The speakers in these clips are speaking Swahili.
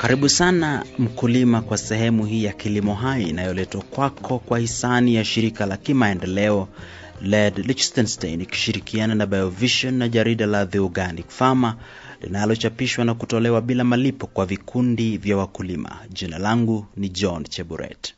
Karibu sana mkulima kwa sehemu hii ya Kilimo Hai inayoletwa kwako kwa hisani ya shirika la kimaendeleo LED Liechtenstein ikishirikiana na Biovision na jarida la The Organic Farmer linalochapishwa na kutolewa bila malipo kwa vikundi vya wakulima. Jina langu ni John Cheburet.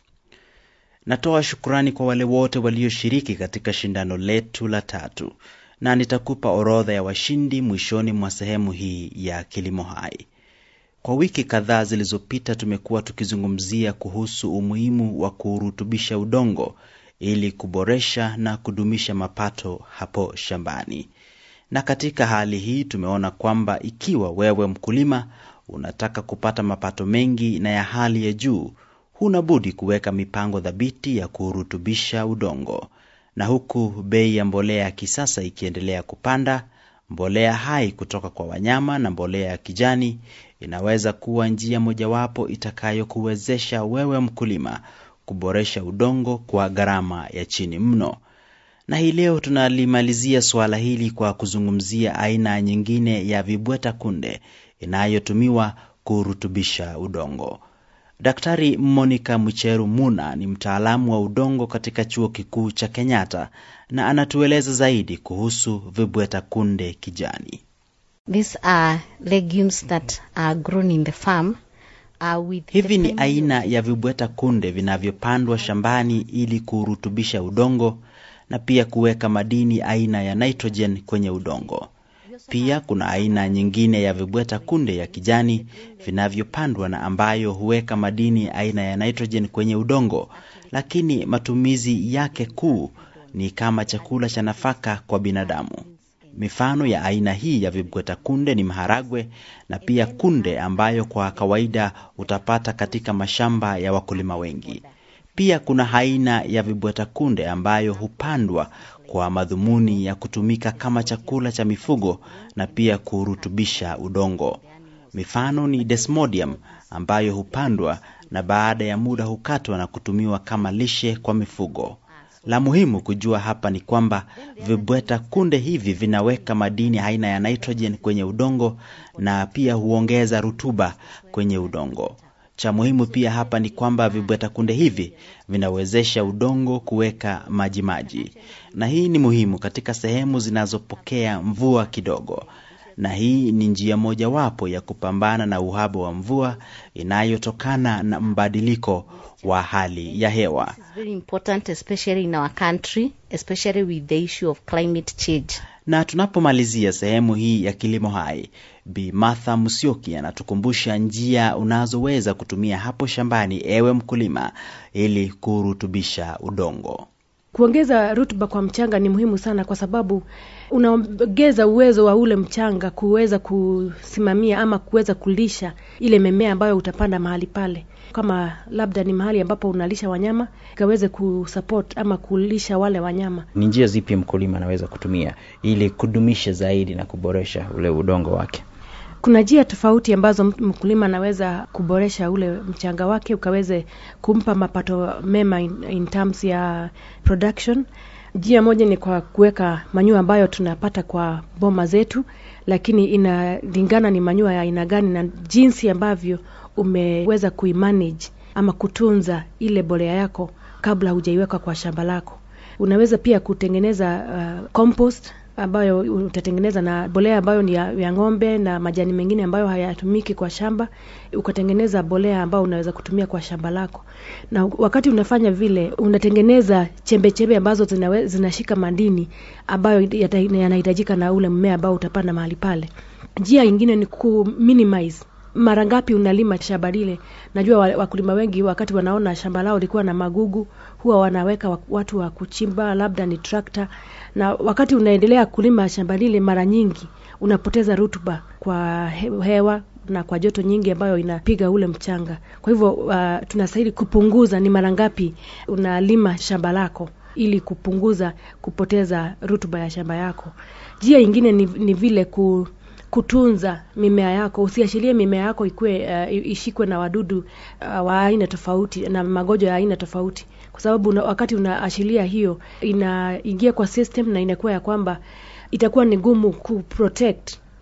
Natoa shukrani kwa wale wote walioshiriki katika shindano letu la tatu, na nitakupa orodha ya washindi mwishoni mwa sehemu hii ya Kilimo Hai. Kwa wiki kadhaa zilizopita tumekuwa tukizungumzia kuhusu umuhimu wa kurutubisha udongo ili kuboresha na kudumisha mapato hapo shambani. Na katika hali hii tumeona kwamba ikiwa wewe mkulima unataka kupata mapato mengi na ya hali ya juu, huna budi kuweka mipango thabiti ya kurutubisha udongo. Na huku bei ya mbolea ya kisasa ikiendelea kupanda, mbolea hai kutoka kwa wanyama na mbolea ya kijani inaweza kuwa njia mojawapo itakayokuwezesha wewe mkulima kuboresha udongo kwa gharama ya chini mno. Na hii leo tunalimalizia suala hili kwa kuzungumzia aina nyingine ya vibweta kunde inayotumiwa kurutubisha udongo. Daktari Monica Mucheru Muna ni mtaalamu wa udongo katika chuo kikuu cha Kenyatta na anatueleza zaidi kuhusu vibweta kunde kijani. These are legumes that are grown in the farm. Uh, with Hivi ni the aina ya vibweta kunde vinavyopandwa shambani ili kurutubisha udongo na pia kuweka madini aina ya nitrogen kwenye udongo. Pia kuna aina nyingine ya vibweta kunde ya kijani vinavyopandwa na ambayo huweka madini aina ya nitrogen kwenye udongo, lakini matumizi yake kuu ni kama chakula cha nafaka kwa binadamu. Mifano ya aina hii ya vibweta kunde ni maharagwe na pia kunde ambayo kwa kawaida utapata katika mashamba ya wakulima wengi. Pia kuna aina ya vibweta kunde ambayo hupandwa kwa madhumuni ya kutumika kama chakula cha mifugo na pia kurutubisha udongo. Mifano ni desmodium ambayo hupandwa na baada ya muda hukatwa na kutumiwa kama lishe kwa mifugo. La muhimu kujua hapa ni kwamba vibweta kunde hivi vinaweka madini aina ya nitrogen kwenye udongo na pia huongeza rutuba kwenye udongo. Cha muhimu pia hapa ni kwamba vibweta kunde hivi vinawezesha udongo kuweka majimaji, na hii ni muhimu katika sehemu zinazopokea mvua kidogo, na hii ni njia mojawapo ya kupambana na uhaba wa mvua inayotokana na mbadiliko wa hali ya hewa. It's very important, especially in our country, especially with the issue of climate change. Na tunapomalizia sehemu hii ya kilimo hai, Bi Martha Musyoki anatukumbusha njia unazoweza kutumia hapo shambani, ewe mkulima, ili kurutubisha udongo. Kuongeza rutuba kwa mchanga ni muhimu sana, kwa sababu unaongeza uwezo wa ule mchanga kuweza kusimamia ama kuweza kulisha ile mimea ambayo utapanda mahali pale. Kama labda ni mahali ambapo unalisha wanyama, ikaweze kusupport ama kulisha wale wanyama. Ni njia zipi mkulima anaweza kutumia ili kudumisha zaidi na kuboresha ule udongo wake? Kuna njia tofauti ambazo mtu- mkulima anaweza kuboresha ule mchanga wake ukaweze kumpa mapato mema in, in terms ya production. Njia moja ni kwa kuweka manyua ambayo tunapata kwa boma zetu, lakini inalingana ni manyua ya aina gani na jinsi ambavyo umeweza kuimanage ama kutunza ile bolea yako kabla hujaiweka kwa shamba lako. Unaweza pia kutengeneza uh, compost ambayo utatengeneza na bolea ambayo ni ya, ya ng'ombe na majani mengine ambayo hayatumiki kwa shamba, ukatengeneza bolea ambayo unaweza kutumia kwa shamba lako. Na wakati unafanya vile, unatengeneza chembe chembe ambazo zinawe, zinashika madini ambayo yata- yanahitajika na ule mmea ambao utapanda mahali pale. Njia ingine ni ku minimize mara ngapi unalima shamba lile. Najua wa- wakulima wengi wakati wanaona shamba lao likuwa na magugu, huwa wanaweka wa- watu wa kuchimba, labda ni trakta, na wakati unaendelea kulima shamba lile, mara nyingi unapoteza rutuba kwa he- hewa na kwa joto nyingi ambayo inapiga ule mchanga. Kwa hivyo uh, tunastahili kupunguza ni mara ngapi unalima shamba lako ili kupunguza kupoteza rutuba ya shamba yako. Njia ingine ni, ni vile ku kutunza mimea yako, usiachilie mimea yako ikue uh, ishikwe na wadudu uh, wa aina tofauti na magonjwa ya aina tofauti, kwa sababu una, wakati unaachilia hiyo inaingia kwa system na inakuwa ya kwamba itakuwa ni gumu kuprotect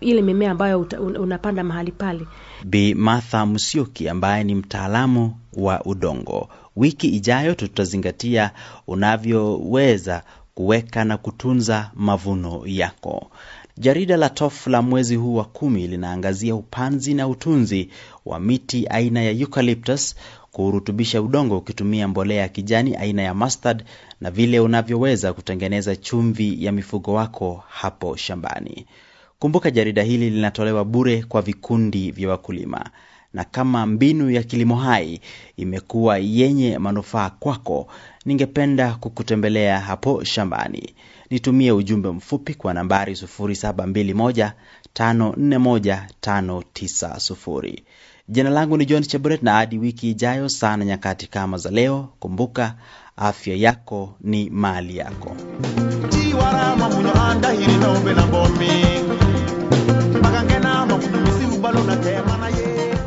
ile mimea ambayo uta, un, unapanda mahali pale. Bi Martha Musyoki ambaye ni mtaalamu wa udongo. Wiki ijayo tutazingatia unavyoweza kuweka na kutunza mavuno yako. Jarida la TOF la mwezi huu wa kumi linaangazia upanzi na utunzi wa miti aina ya eucalyptus, kurutubisha udongo ukitumia mbolea ya kijani aina ya mustard, na vile unavyoweza kutengeneza chumvi ya mifugo wako hapo shambani. Kumbuka jarida hili linatolewa bure kwa vikundi vya wakulima, na kama mbinu ya kilimo hai imekuwa yenye manufaa kwako, ningependa kukutembelea hapo shambani. Nitumie ujumbe mfupi kwa nambari 0721541590. Jina langu ni John Cheburet, na hadi wiki ijayo sana nyakati kama za leo, kumbuka afya yako ni mali yako. tiwarama munyo anda hiri nombe na bomi magangena mamunyo misimu balu na tema na ye